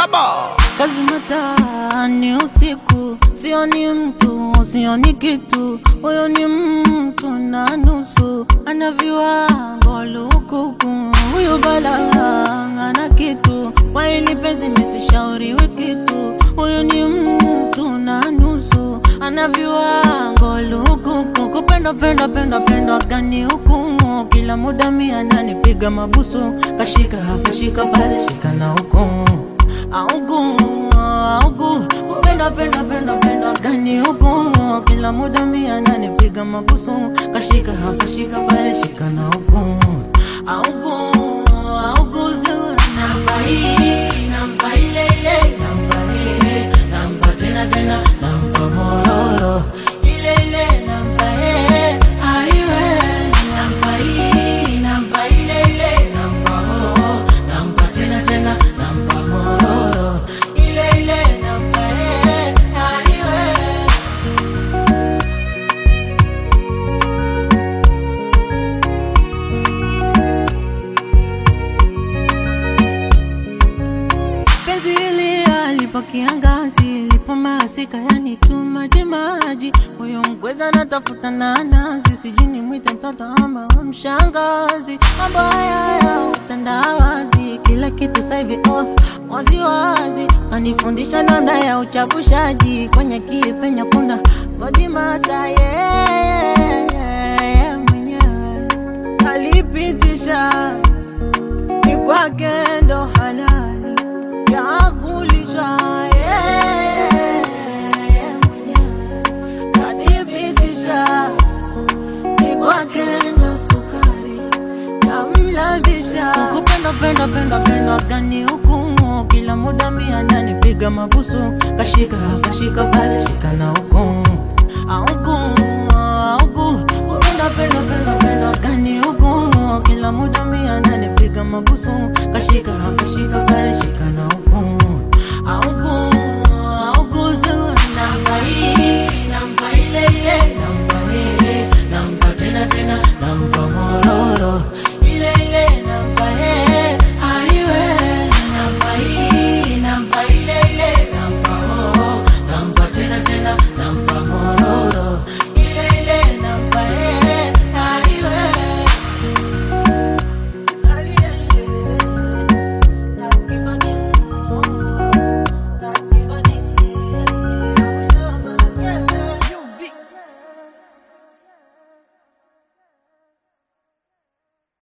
Baba. kazi matani usiku, sioni mtu, sioni kitu, huyo ni mtu na nusu, ana viwango lukuku, huyu bala ana kitu, kwa hili penzi mesishauriwi kitu, huyu ni mtu na nusu, ana viwango lukuku, kupenda penda penda penda gani huku, kila muda mi ananipiga mabusu, kashika hapa shika pale shika na huku augu augu kupenda penda penda penda gani huku kila muda mia ananipiga mabusu kashika hapa shika pale shika na huku augu augu zewa namba hii namba ile ile namba ile namba tena tena namba mororo ile ile namba eh aiwe namba hii namba ile ile namba oh namba tena tena namba mororo ile ile namba eh aiwe penzi hili alipo kiangazi lipo masika yani tu maji maji huyo mkweza natafuta nanasi sijui ni mwite mtoto ama wa mshangazi mambo haya ya utandawazi kila kitu saivi oh, wazi wazi anifundisha namna ya uchavushaji kwenye kipenya kuna bodi masa yeah, yeah, mwenyewe alipitisha ni kwake ndo halali ya kulishwa yeye mwenyewe kadhibitisha ni kwake ndo sukari ya mlabisha kupenda penda penda penda gani huku kila muda mi ananipiga mabusu kashika kashika pale shika na huku auku auku kupenda penda penda penda gani huku kila muda mi ananipiga mabusu kashika kashika pale shika na huku auku auku zewa namba hii namba ile ile namba ile namba tena tena namba mororo